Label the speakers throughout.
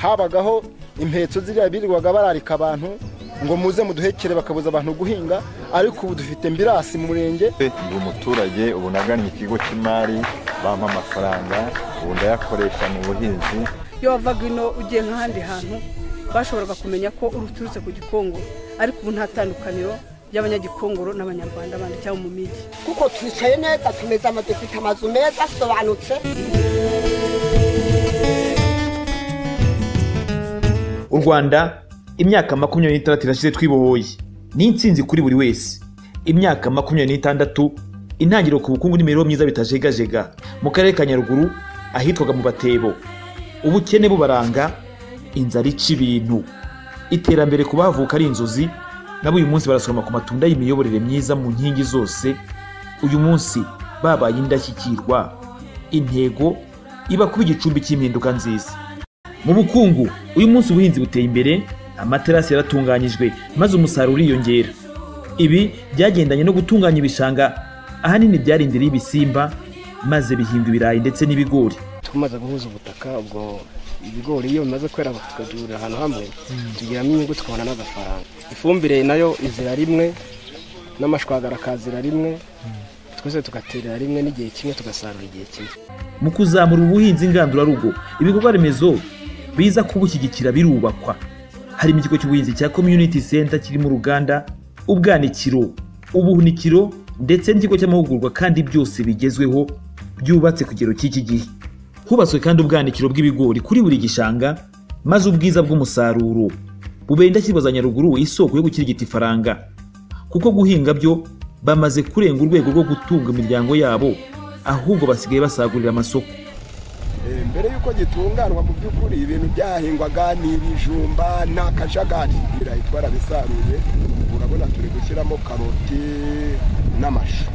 Speaker 1: habagaho impetso ziriya birirwaga bararika abantu ngo muze muduhekere bakabuza abantu guhinga ariko ubu dufite mbirasi mu murenge
Speaker 2: ndi umuturage ubu nagannye ikigo cy'imari bampa amafaranga ubu ndayakoresha mu buhinzi
Speaker 3: iyo wavaga ino ugiye nk'ahandi hantu bashoboraga kumenya ko uturutse ku gikongoro ariko ubu nta tandukaniro ry'abanyagikongoro n'abanyarwanda bandi cyangwa mu mijyi
Speaker 4: kuko twicaye neza tumeze ama dufite amazu meza asobanutse
Speaker 5: u rwanda imyaka makumyabiri n'itandatu irashize twibohoye ni insinzi kuri buri wese imyaka makumyabiri n'itandatu intangiriro ku bukungu n'imibereho myiza bitajegajega mu karere ka nyaruguru ahitwaga mu batebo ubukene bubaranga inzara ica ibintu iterambere ku bahavuka ari inzozi nabo uyu munsi barasoroma ku matunda y'imiyoborere myiza mu nkingi zose uyu munsi babaye indashyikirwa intego iba kuba igicumbi cy'impinduka nziza mu bukungu uyu munsi ubuhinzi buteye imbere amaterasi yaratunganyijwe maze umusaruro uriyongera ibi byagendanye no gutunganya ibishanga ahanini byari inzira y'ibisimba maze bihinga ibirayi ndetse n'ibigori
Speaker 6: tumaze guhuza ubutaka ubwo ibigori iyo bimaze kwera tukabyurira ahantu hamwe tugiramo inyungu tukabona n'agafaranga ifumbire nayo izira rimwe n'amashwagara akazira rimwe twese tugaterera rimwe n'igihe kimwe tugasarura igihe kimwe
Speaker 5: mu kuzamura ubuhinzi ngandurarugo ibikorwa remezo biza kubushyigikira birubakwa harimo ikigo cy'ubuhinzi cya community center kirimo uruganda ubwanikiro ubuhunikiro ndetse n'ikigo cy'amahugurwa kandi byose bigezweho byubatse ku kigero cy'iki gihe hubatswe kandi ubwanikiro bw'ibigori kuri buri gishanga maze ubwiza bw'umusaruro bubera indashyirwa za nyaruguru isoko yo gukirigita ifaranga kuko guhinga byo bamaze kurenga urwego rwo gutunga imiryango yabo ahubwo basigaye basagurira amasoko
Speaker 1: mbere y'uko gitunganwa mu by'ukuri ibintu byahingwaga ni ibijumba nta kajagari ibirayi twarabisaruye urabona turi gushyiramo karoti n'amashu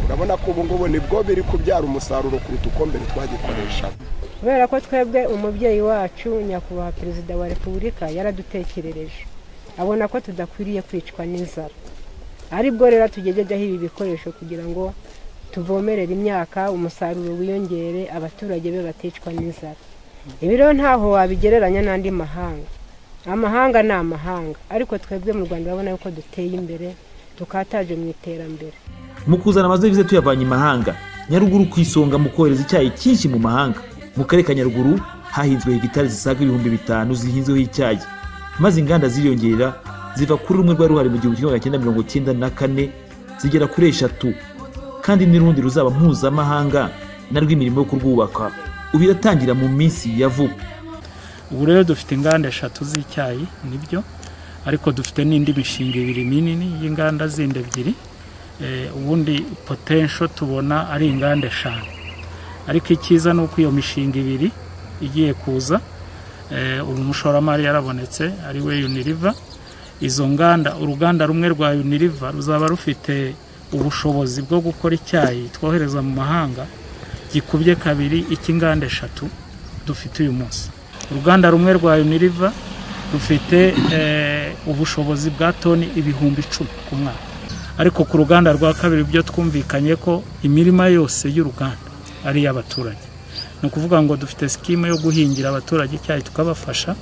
Speaker 1: urabona ko ubu ngubu nibwo biri kubyara umusaruro kuruta uko mbere twagikoreshaga
Speaker 7: kubera ko twebwe umubyeyi wacu nyakubahwa perezida wa repubulika yaradutekerereje abona ko tudakwiriye kwicwa n'inzara aribwo rero tugejejeho ibi bikoresho kugira ngo tuvomerera imyaka umusaruro wiyongere abaturage be baticwa n'inzara ibi rero ntaho wabigereranya n'andi mahanga amahanga ni amahanga ariko twebwe mu rwanda urabona yuko duteye imbere tukataje mu iterambere
Speaker 5: mu kuzana amadevize tuyavanye imahanga nyaruguru ku isonga mu kohereza icyayi cyinshi mu mahanga mu karere ka nyaruguru hahinzwe hegitari zisaga ibihumbi bitanu zihinzeho icyayi maze inganda ziyongerera ziva kuri rumwe rwari ruhari mu gihumbi kimwe magana cyenda mirongo icyenda na kane zigera kuri eshatu kandi n'urundi ruzaba mpuzamahanga na rw'imirimo yo kurwubaka ubiratangira mu minsi ya vuba
Speaker 8: ubu rero dufite inganda eshatu z'icyayi nibyo ariko dufite n'indi mishinga ibiri minini y'inganda zindi ebyiri ubundi potensho tubona ari inganda eshanu ariko icyiza ni uko iyo mishinga ibiri igiye kuza uyu mushoramari yarabonetse ari we uniriva izo nganda uruganda rumwe rwa uniriva ruzaba rufite ubushobozi bwo gukora icyayi twohereza mu mahanga gikubye kabiri icy'inganda eshatu dufite uyu munsi uruganda rumwe rwa uniriva rufite ubushobozi bwa toni ibihumbi icumi ku mwaka ariko ku ruganda rwa kabiri byo twumvikanye ko imirima yose y'uruganda ari iy'abaturage ni ukuvuga ngo dufite sikime yo guhingira abaturage icyayi tukabafasha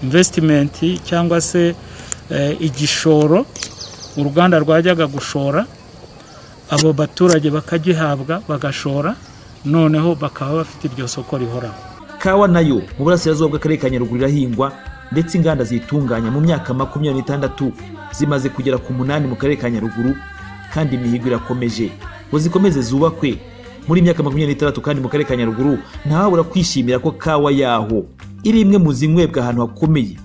Speaker 8: imvesitimenti cyangwa se igishoro uruganda rwajyaga gushora abo baturage bakagihabwa bagashora noneho bakaba bafite iryo soko rihoraho
Speaker 5: kawa nayo mu burasirazuba bw'akarere ka nyaruguru irahingwa ndetse inganda ziyitunganya mu myaka makumyabiri n'itandatu zimaze kugera ku munani mu karere ka nyaruguru kandi imihigo irakomeje ngo zikomeze zubakwe muri myaka makumyabiri n'itandatu kandi mu karere ka nyaruguru ntahabura kwishimira ko kawa yaho iri imwe mu zinywebwa ahantu hakomeye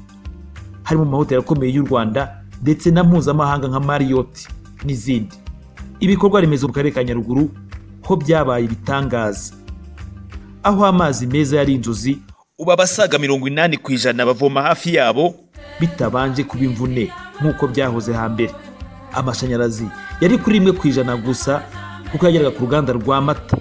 Speaker 5: harimo mu mahoteli akomeye y'u rwanda ndetse na mpuzamahanga nka mariyoti n'izindi ibikorwa remezo mu karere ka nyaruguru ho byabaye ibitangaza aho amazi meza yari inzozi ubu abasaga mirongo inani ku ijana bavoma hafi yabo bitabanje kuba imvune nk'uko byahoze hambere amashanyarazi yari kuri rimwe ku ijana gusa kuko yageraga ku ruganda rwa mata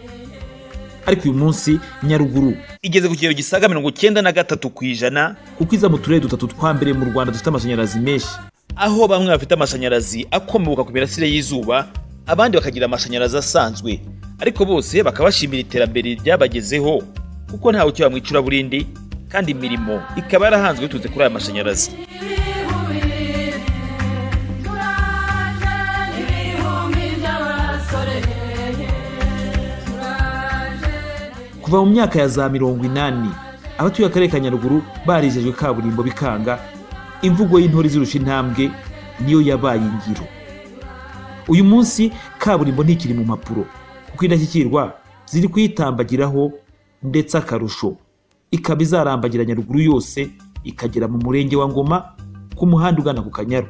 Speaker 5: ariko uyu munsi nyaruguru igeze ku kigero gisaga mirongo icyenda na gatatu ku ijana kuko iza mu turere dutatu twa mbere mu rwanda dufite amashanyarazi menshi aho bamwe bafite amashanyarazi akomoka ku mirasire y'izuba abandi bakagira amashanyarazi asanzwe ariko bose bakabashimira iterambere ryabagezeho kuko ntawe ukiba mu icuraburindi kandi imirimo ikaba yarahanzwe biturutse kuri aya mashanyarazi kuva mu myaka ya za mirongo inani abatuye akarere ka nyaruguru barijejwe kaburimbo bikanga imvugo y'intore izirusha intambwe niyo yabaye ingiro uyu munsi kaburimbo ntikiri mu mpapuro kuko indashyikirwa ziri kuyitambagiraho ndetse akarusho ikaba izarambagira nyaruguru yose ikagera mu murenge wa ngoma ku muhanda ugana ku kanyaru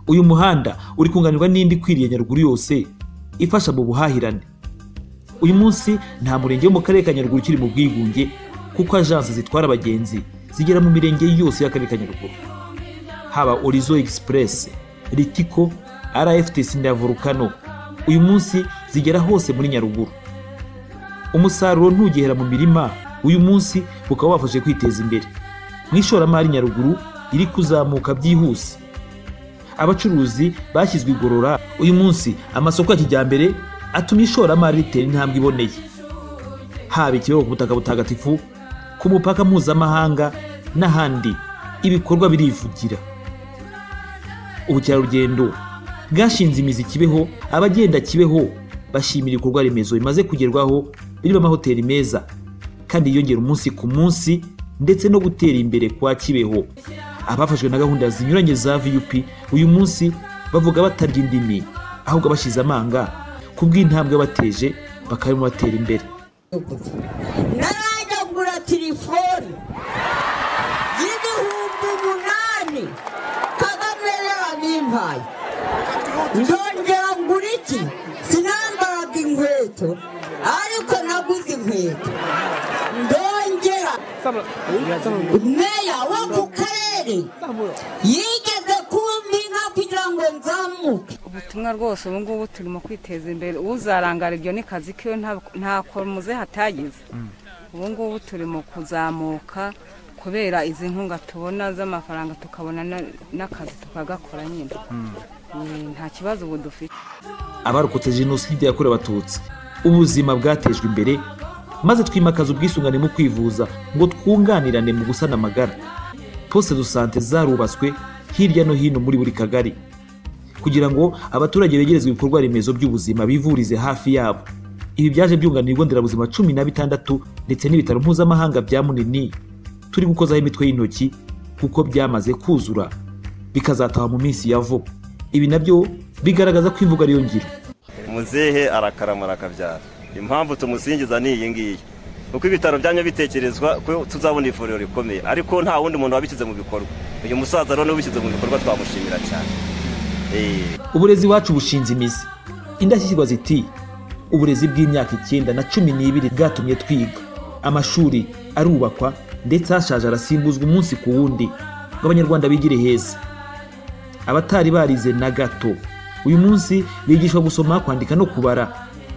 Speaker 5: uyu muhanda uri kunganirwa n'indi ikwiriye nyaruguru yose ifasha mu buhahirane uyu munsi nta murenge wo mu karere ka nyaruguru ukiri mu bwigunge kuko ajansi zitwara abagenzi zigera mu mirenge yose y'akarere ka nyaruguru haba orizo egisipuresi ritiko rftc na volukano uyu munsi zigera hose muri nyaruguru umusaruro ntugihera mu mirima uyu munsi ukaba wafashe kwiteza imbere mu ishoramari nyaruguru riri kuzamuka byihuse abacuruzi bashyizwe igorora uyu munsi amasoko ya kijyambere atuma ishoramari ritera intambwe iboneye haba ikibego ku butaka butagatifu ku mupaka mpuzamahanga n'ahandi ibikorwa birivugira ubukerarugendo bwashinze imizi kibeho abagenda kibeho bashimira ibikorwa remezo bimaze kugerwaho birimo amahoteli meza kandi yiyongera umunsi ku munsi ndetse no gutera imbere kwa kibeho abafashwe na gahunda zinyuranye za vup uyu munsi bavuga batarya indimi ahubwo bashyize amanga ku bw'intambwe bateje bakaba batera imbere
Speaker 9: najya kugura telefoni y'ibihumbi umunani kagame yarabimpaye ndongera ngura iki sinambaraga inkweto ariko naguze inkweto ndongera meya wo ku karere yigeze kumbinka kugira ngo nzamuke
Speaker 10: ubutumwa rwose ubu ngubu turimo kwiteza imbere uzarangara iryo ni kazi kiwe nta- nta komuze hatagize ubu ngubu turimo kuzamuka kubera izi nkunga tubona z'amafaranga tukabona na- n'akazi tukagakora nyine Eh, nta kibazo ubu dufite
Speaker 5: abarokotse jenoside yakorewe abatutsi ubuzima bwatejwe imbere maze twimakaza ubwisungane mu kwivuza ngo twunganirane mu gusana amagara poste de sante zarubatswe hirya no hino muri buri kagari kugira ngo abaturage begerezwe ibikorwa remezo by'ubuzima bivurize hafi yabo ibi byaje byunganira ibigo nderabuzima cumi na bitandatu ndetse n'ibitaro mpuzamahanga bya munini turi gukozaho imitwe y'intoki kuko byamaze kuzura bikazataha mu minsi ya vuba ibi nabyo bigaragaza ko imvugo ariyo ngiro
Speaker 11: muzehe arakaramara akabyara impamvu tumusingiza ni iyi ngiyi uko ibitaro byanyu bitekerezwa ko tuzabona ivuriro rikomeye ariko nta wundi muntu wabishyize mu bikorwa uyu musaza rero ubishyize mu bikorwa twamushimira cyane Eh,
Speaker 5: uburezi iwacu bushinze imizi indashyikirwa ziti uburezi bw'imyaka icyenda na cumi n'ibiri bwatumye twiga amashuri arubakwa ndetse ashaje arasimbuzwa umunsi ku wundi ngo abanyarwanda bigire heza abatari barize na gato uyu munsi bigishwa gusoma kwandika no kubara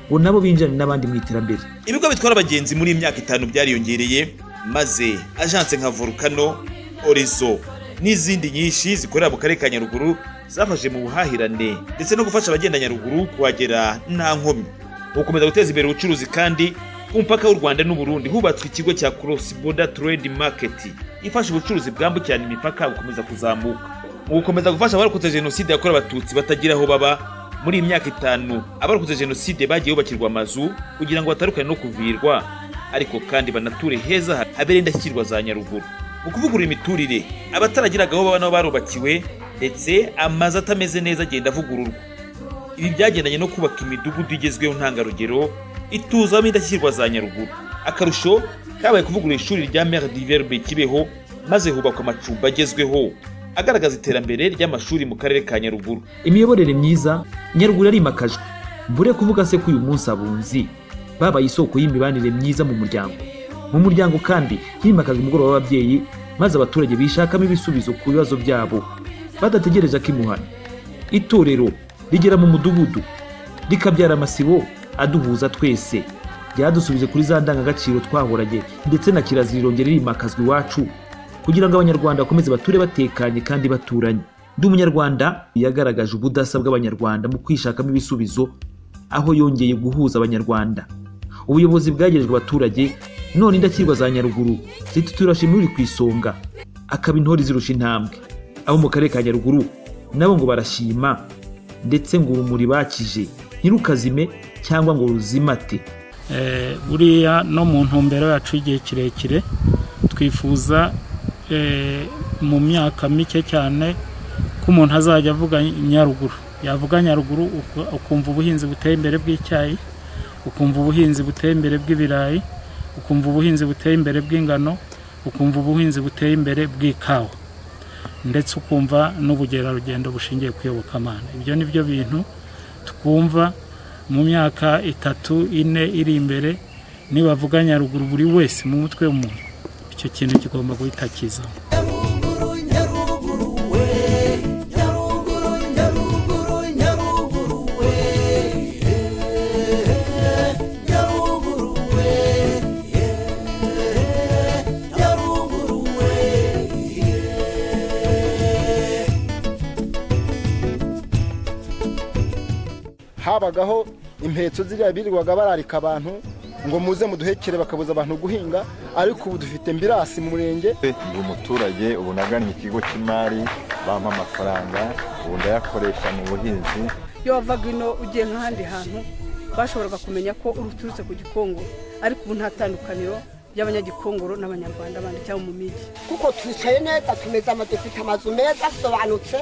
Speaker 5: ngo nabo binjirane n'abandi mu iterambere ibigo bitwara abagenzi muri iyi myaka itanu byariyongereye maze ajanse nka volukano orizo n'izindi nyinshi zikorera mu karere ka nyaruguru zafashe mu buhahirane ndetse no gufasha abagenda nyaruguru kuhagera nta nkomyi gukomeza guteza imbere ubucuruzi kandi ku mupaka w'u rwanda n'uburundi hubatswe ikigo cya cross border trade market ifasha ubucuruzi bwambukiranya imipaka gukomeza kuzamuka mu gukomeza gufasha abarokotse jenoside yakorewe abatutsi batagira aho baba muri iyi myaka itanu abarokotse jenoside bagiye bubakirwa amazu kugira ngo batarukane no kuvirwa ariko kandi banature heza habere indashyikirwa za nyaruguru mu kuvugurura imiturire abataragiraga aho baba nabo barubakiwe ndetse amazu atameze neza agenda avugururwa ibi byagendanye no kubaka imidugudu igezweho ntangarugero ituzamo indashyikirwa za nyaruguru akarusho kabaye kuvugurura ishuri rya mere diverbe kibeho maze hubakwa amacumbi agezweho agaragaza iterambere ry'amashuri mu karere ka nyaruguru imiyoborere myiza nyaruguru yarimakajwe mbure kuvuga se ko uyu munsi abunzi babaye isoko y'imibanire myiza mu muryango mu muryango kandi himakajwe umugoroba w'ababyeyi maze abaturage bishakamo ibisubizo ku bibazo byabo badategereje akimuhana itorero rigera mu mudugudu rikabyara amasibo aduhuza twese byadusubije kuri za ndangagaciro twahoranye ndetse na kirazira irongera rimakazwa iwacu kugira ngo abanyarwanda bakomeze bature batekanye kandi baturanye ndi umunyarwanda yagaragaje ubudasa bw'abanyarwanda mu kwishakamo ibisubizo aho yongeye guhuza abanyarwanda ubuyobozi bwagerejwe abaturage none indakirwa za nyaruguru zitutura shimwe uri ku isonga akaba intore zirusha intambwe abo mu karere ka nyaruguru nabo ngo barashima ndetse ngo urumuri bakije ntirukazime cyangwa ngo ruzimate
Speaker 8: Eh, buriya no mu ntumbero yacu y'igihe kirekire twifuza eh, mu myaka mike cyane ko umuntu azajya avuga nyaruguru yavuga nyaruguru uku- ukumva ubuhinzi buteye imbere bw'icyayi ukumva ubuhinzi buteye imbere bw'ibirayi ukumva ubuhinzi buteye imbere bw'ingano ukumva ubuhinzi buteye imbere bw'ikawa ndetse ukumva n'ubugerarugendo bushingiye ku iyobokamana ibyo ni byo bintu twumva mu myaka itatu ine iri imbere nibavuga nyaruguru buri wese mu mutwe w'umuntu icyo kintu kigomba guhita kiza
Speaker 12: habagaho impetso ziriya birirwaga bararika abantu ngo muze muduhekere bakabuza abantu guhinga ariko ubu dufite mbirasi mu murenge
Speaker 2: ndi umuturage ubu nagannye ikigo cy'imari bampa amafaranga ubu ndayakoresha mu buhinzi
Speaker 3: iyo wavaga ino ugiye nk'ahandi hantu bashoboraga kumenya ko uturutse ku gikongo ariko ubu nta tandukaniro ry'abanyagikongoro n'abanyarwanda bandi cyangwa mu migi
Speaker 4: kuko twicaye neza tumeze ama dufite amazu meza asobanutse